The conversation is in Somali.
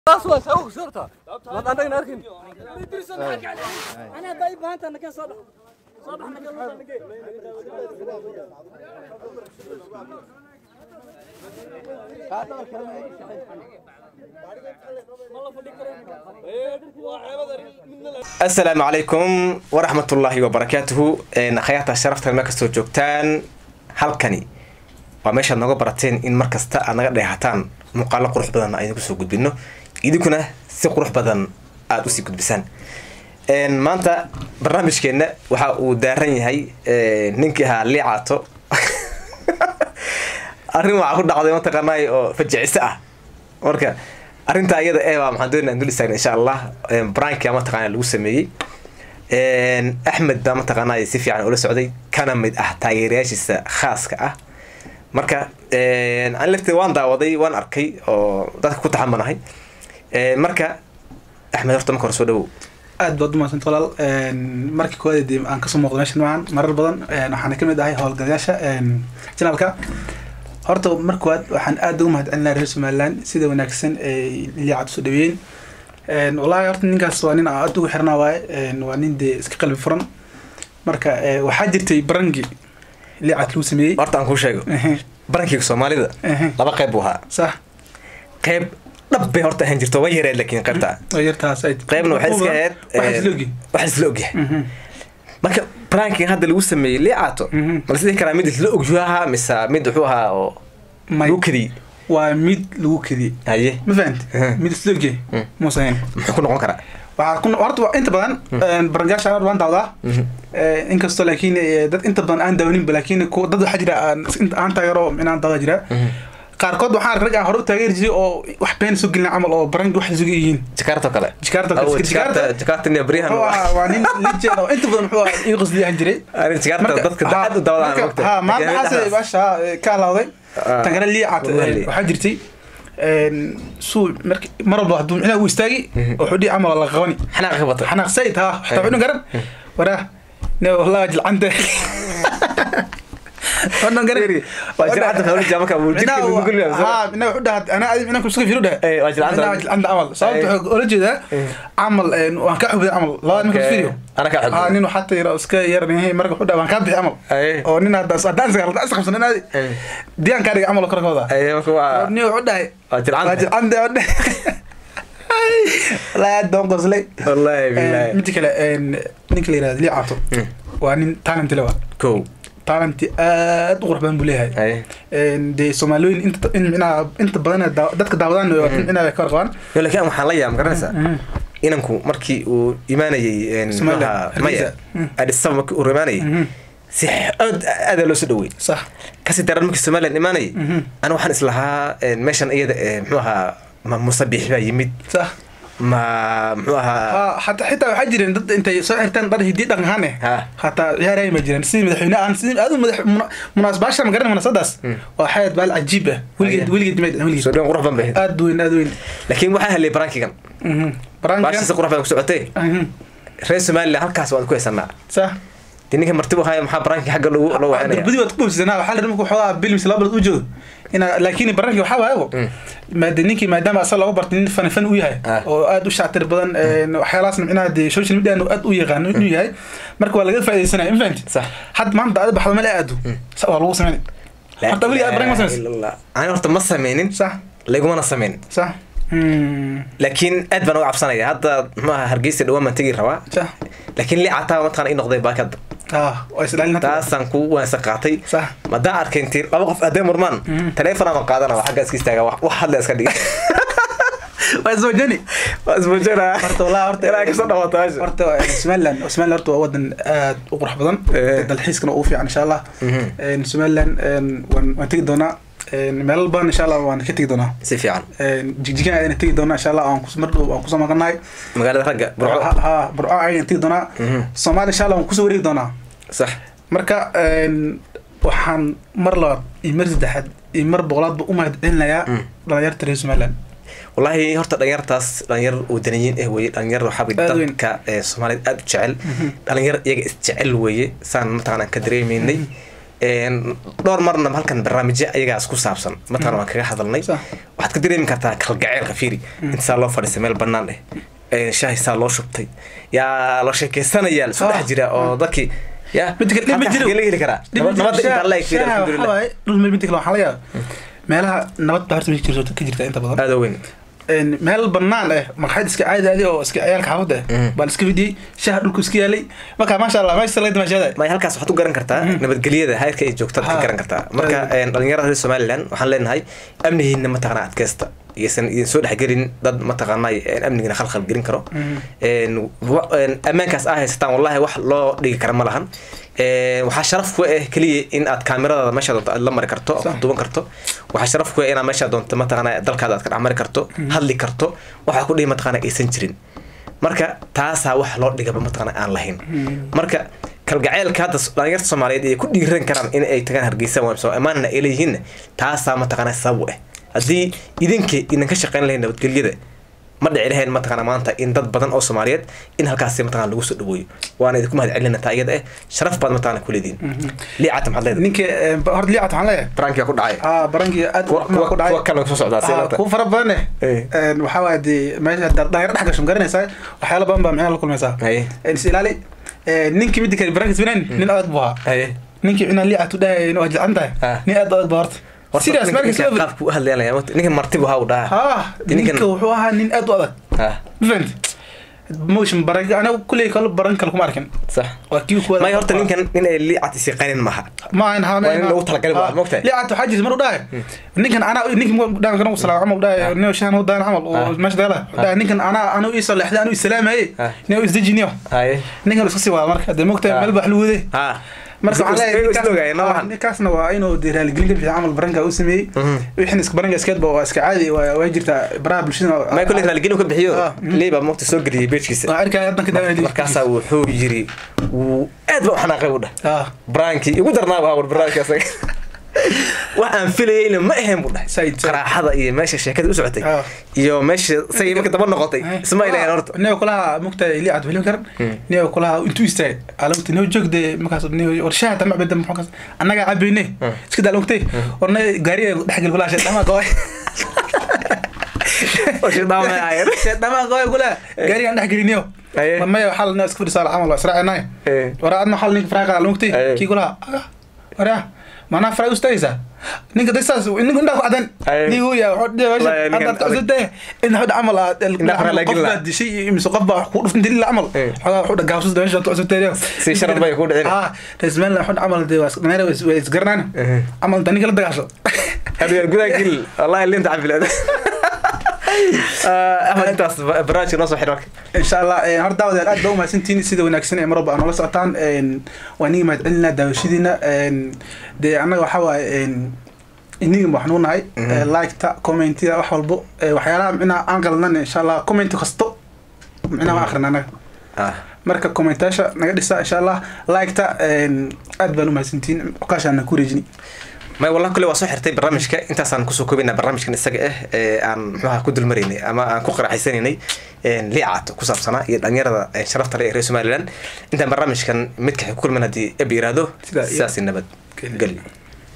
اسوء سوق صرتها ما عندك ناركن انا باي بانت انا كان صبح صبح انا كان asalaamu calaykum waraxmatullaahi wabarakaatuhu akhyaarta sharaftan meel kastoo joogtaan halkani waa meeshaad nooga barateen in mar kasta aad naga dheehataan muuqaalo qurux badan aynu kusoo gudbino idinkuna si qurux badan aada usii gudbisaan maanta barnaamijkeenna waxa uu daaran yahay ninkii ahaa liicaato arrin waxaa ku dhacday mataqaanay oo fajiciso ah marka arrinta iyada ee baa maxaan doonaa dul istaagna insha allah brankia mataqaana lagu sameeyey axmed baa mataqaanay si fiican ula socday kana mid ah taageerayaashiisa khaaska ah marka an lafteed waan daawaday waan arkay oo dadka ku taxamanahay marka axmed horta marka hore soo dhawow aad baad umahadsanta walaal markii koowaad dee aan kasoo muuqdo meeshan maahan marar badan waxaana kamid ahay howlgalayaasha janaalka horta mar koowaad waxaan aad ugu mahadcelinaha reer somaliland sida wanaagsan ay liicad usoo dhaweeyeen wallaahi horta ninkaas waa nin aan aad ugu xirnaa waaye waa nin dee iska qalbi furan marka waxaa jirtay barangi liicad lagu sameeyey horta aan kuu sheego barankiga soomaalida laba qayb buu ahaa sax qayb dhab bay horta ahaan jirto way yareed laakiin qaybta oo yartaas ay qaybna waxay iska ahayd waxaa isla ogi wax isla ogyahay marka branking hadda lagu sameeyey liicaato ma lasdhihi karaa mid isla ogyu ahaa mise mid wuxuu ahaa oo lagu kadiyey waa mid lagu kadiyey haye ma fahamti mid isla ogyahay muusahayn muxuu ku noqon karaa waxaa ku horta waa inta badan barangaasha waan dawdaa inkastoo laakiin dad inta badan aan daawaninba laakiin ku dad waxaa jira aan inta aan taageero inaan dawda jira qaarkood waxaan rag aan hore u taageeri jiray oo wax been soo gelina camal oo barangi wax isugu yihiin jakarta oo kale Jakarta oo Awo, kale, jakarta Jakarta- jakarta nia beryahan Wuxuu ahaa- waa nin legend oo inta badan wuxuu ahaa ii qosliyahan jiray arrin jakarta Marka- dadka ha, aad u dawadaan marka- mogta ha maanta maxaase baasha ka halawday Ah. tan kale liicaad Wallahi. waxaa jirtay suu marki mar walba hadduu micnaha uu istaagi wuxuu dhihi camal waa la qabani xanaaq ka bata xanaaq sayid ha xataa cunun garan waraa ne wallahi jilcante cunun garan waa jilcanta hawlija marka wuu jirka lagu gulyaa ha mina wuxuu dhaha ana adi mina kusuga firu dhaha Eh, waa jilcanta. Mina waa jilcanta camal sababta Eh. wuxuu ola jeedaa camal waan ka xubay camal labada ninka Okay. firio Ana kaa xubay. ha nin xataa yara iska yaranahay marka wuxuu dhaha waan kaa bixi camal Eh. oo nin hadda haddaan is haddaan is qabsan inaadi Eh. diyaan kaa dhiga camal oo kor ka wadaa Aye, marka waa nin wuxuu dhahay waa jilcanta. waa jilcanta oo dhahay wallaahi aad baan qoslay wallaahi billahi midda kale ninka la yirahdo liicaato waa nin talent le waa kow talent aad u qurux badan buu leeyahay haye dee soomaaliyooyin inta in micnaha inta badan daa- dadka daawadaan micnaha ka warqabaan yo laakiin waxaan la yaab garanaysaa inanku markii uu imaanayey muxuu Somaliland, ahaa, Hargeysa. maya Mm. Addis Ababa markii uu imaanayey si aad aadaa loo soo dhaweey sax kasii daran markii somaliland imaanayay ana waxaan islahaa meeshan iyada ee muxuu ahaa ma musabix baa yimid sax ma muxuu ahaa Ah, hataa xitaa waxaa jireen dad intay soo xirtaan dhar hidii dhaqan ahaan eh Ha. hataa ciyaaraya ma jireen sidii madaxweyne aan sidii aad u madax munaasabasha ma garanay munaasabadaas waa xayad baal cajiib ah weligeed Aye. weligeed mayd soo weligeed dhawan qurux badan bay ahayd aad weyn aad weyn laakiin waxaa helay barankigan barankan baashiisa qurux badan ku socotay reer somaliland halkaas waan ku haysanaa sax dee ninka martibu haya maxaa baranki xagga loogu loo wacanaya darbadi waad ku boobsisanaa waxaa la markuu xoogaa bil mise laba bilood u joogo ina laakiin baranki waxaa waayago maade ninkii maadaama asaga looga bartay nin fani fan u yahay Ah. oo aad u shactir badan waxyaalahaasna micnaha dee social media aad u yaqaano inuu yahay marka waa laga faaidaysanaya ma fahanti Sax. hadda maanta aad baxdo meel aado sa- waa lagu sameynay horta weligaa aad baranki ma samaysa ani horta ma sameynin sax lagumana sameynin sax Hmm. laakiin aad baan uga cabsanaya hadda muxuu ahaa hargeysa dhawaan baan tegi rabaa sax laakiin liicataa mataqana ii noqday baakadba ah waa islaalin hadda taasaan ku waansa qaatay sax madaan arkay intii laba qof hadday murmaan taleefon ama qaadana waa xagga iska istaaga wax wax hadla iska dhigay waa iswajani waa ismuujinaa horta walaa horta ilaa kasoo dhawaata meesha horta somaliland somaliland horta waa wadan aad u qurux badan Eh. dalxiiskana ugu fiican insha allah Mhm. somaliland waan waan tegi doonaa meelal badan insha allah waan ka tegi doonaa si fiican jigjigan ayaan tegi doonaa insha allah waan kus mar dhow waan kusoo maqanahay magaalada ragga burco ha ha burco ayaan tegi doonaa Mhm. soomaaliya insha allah waan kusoo wareegi doonaa sax marka waxaan mar labaad iyo mar saddexaad iyo mar boqolaadba u mahad celinayaa Mm. dhalinyarta reer somaliland wallaahi horta dhalinyartaas dhalinyar wadaniyiin eh weye dhalinyar waxaabay Aad weyn. dadka ee soomaaliyeed aad u jecel dhalinyar iyaga isjecel weeye saan mataqaanaan ka dareemaynay een, dhowr marna halkan barnaamijyo ayagaas ku saabsan mataqana waan kaga hadalnay Sax. waxaad ka dareemi kartaa kalgaceelka fiiri inta saa loo fadhiistay meel banaan eh een, shaahi saa loo shubtay yaa la sheekeysanaya la Ah. dhex jira oo dadkii ya Midda kale- halka ma jiro. xagee laga heli karaa Nabad- nabadda intaa la eg fiiri alxamdulilah midda kale waxaa laga yaaba meelaha nabad baa horta jirto ka jirta inta badan aada weyn Een, meel banaan ah marxad iska caadi adi oo iska ciyaalka xaafadda ah Mm. baan iska fidiyey shaha dhulku iska yaalay marka maasha allah meesha laga dimaashaada may halkaas waxaad u garan kartaa nabadgelyada heerka ay joogtaad ka Ha. garan kartaa marka een, dhalinyarada reer somaliland waxaan leenahay amnihiina mataqana adkeysta iysan idin soo dhexgelin dad mataqaana een, amnigina khalkhal gelin karo een, wa- een, ammaankaas aa haysataan wallahi wax loo dhigi kara ma lahan Een, waxaa sharaf ku ah keliya in aad kaamiradaada meesha doonto aad la mari karto Sax. aad duban karto waxaa sharaf ku ah inaad meesha doonto mataqaana dalkaada aad ka dhex mari karto hadli karto waxaa ku dhihi mataqaana aysan jirin marka taasaa wax loo dhigaba mataqaana aan lahayn marka kalgaceelka hadda dhalinyarta soomaaliyeed ay ku dhiiran karaan in ay tagaan hargeysa soo amaanna ay leeyihiinna taasaa mataqaana sabab u ah haddii idinka idin ka shaqeyn lahayn nabadgelyada ma dhici lahayn mataqaana maanta in dad badan oo soomaaliyeed in halkaasi mataqana lagu soo dhaweeyo waana idinku mahad celina taa iyada eh sharaf baad mataqana ku leediin liicata maxaad leedahay ninka een, horta liicat waxaan leeyahay brankia ku dhacay aa barankii aad kuwa xumaa ku dhacay kuwa kalena kusoo socdaa Ah, seelata kuwa fara badan eh Eh. Een, waxaa waaya dee meesha haddaad dhalinyaro dhex gasho ma garanaysaa waxyaala badan baa micnaha la kulmaysaa haye Een, is ilaali Een, ninkii midda kale barankiis binayn nin adag buu ahaa haye ninkii cunaa liicat u dhahay waa jilcan tahay Ah. nin aad adag baa horta sidaas markiis ninka qaabku u hadlayaan ninkan martibu ha u dhaha ha Ninkan- ninka wuxuu ahaa nin aad u adag ha ma fahamti motion baran aniga kulley kale baran kale kuma arkin sax waa kii kuwa may horta ninkan nin ay liicat isi qanin maha ma ahan ha Waa in lagu talagalay waa, ma ogtahay? liicat waxaa jirta mar u dhahay ninkan anaa ninkan dhaan kana salaam camal dhahay nin shan u daan camal oo meesha dagala dhahay ninkan anaa anu ii salaxday anu islaamaye Ah. nin u isdejiniyo haye ninkan iska sii wada marka dee mogtahay Ah. meel baa wax lagu waday ha marka waxaan leeyahay Is- is- ninkaas- islogaayeen, ah, noocan. ninkaasna waa inuu dee raaligelin ka bixiyo camal baranka u sameeyey Mhm. wixin iska baranka iskeedba waa iska caadi waa waa jirtaa baraha bulshada may kulli raaligelin ka bixiyo Ah, mm. liiba mogta soo geliyay beejkiisa waa arkaya haddan ka daawanay markaasaa wuxuu yiri wuu aad ba u xanaaqay u dhah ah braankii igu darnaa waa war barnaamijka asaga wax aan filayeyna ma ahayn buu dhahay Said, said. qaraaxada iyo meesha sheekada u socotay Ah. iyo meesha say marka daba noqotay isma ilahayn horta niyo kulaha mugtahay liicad weli karan niyo kulaha intuu istaagay alamta niyo joogde markaas niyo war shaha tama bada muxuu kaas annaga cabayne iska daa lugtay warna gaariga dhexgal kulaha sheedama gooy Sheedama ahaayeen. sheedama gooy kulaha gaarigan dhex geliniyo Aye. maya waxaa la iska fadhisaa camal waa israacinay Eh. war adna waxaa ninka faraaqa lugtay Aye. kii kulaha waraa maanaa faraa ustaagaysaa ninka dasaas ninka indhaa ku cadan Aye. nigu ya wuxuu dhihi Wallahi, ninkan hadda cusubtay in hadda camal aad Indhaha faraa la gelina. qofka dishay iyo mise qof baa wax ku dhufin dilila camal Eh. xogaa wuxuu dhagaabsada meesha ku cusubtay Si sharaf bay ku dhicin. ah rasmaan wuxuu camal dee waa dhalinyaro way isgaranaan Eh. camal inta ninka la dagaasho hadda gudaa gil wallahi linta cafilaad axmed intaas barnaamijka noo soo xir marka insha allah eh, horta daawadayaal aad baa umahadsantihiin sida wanaagsan ee marwalba aad noola socotaan een, waan niga mahad celinaa daawashadiina een, dee annaga waxaa waaye iniga waxnuu nahay eh, liketa commentida wax walbo eh, waxyaalaha micnaha aan qalnan insha allah comment kasto micnaha waan akhrina annaga ah marka commentaasha naga dhisa insha allah liketa een, aad baan umahadsantihiin cukaashaana ku reejini may wallah kule waa soo xirtay barnaamijka intaasaan kusoo koobaynaa barnaamijkan isaga ah ee aan muxuaha ku dulmaraynay ama aan ku qaraxaysanaynay liicaad ku saabsanaa iyo dhalinyarada eh, sharafta leh ee reer somaliland intaan barnaamijkan midka ku kulman haddii eb yiraahdo Sidaa iyo- sidaasi nabad Geli. geli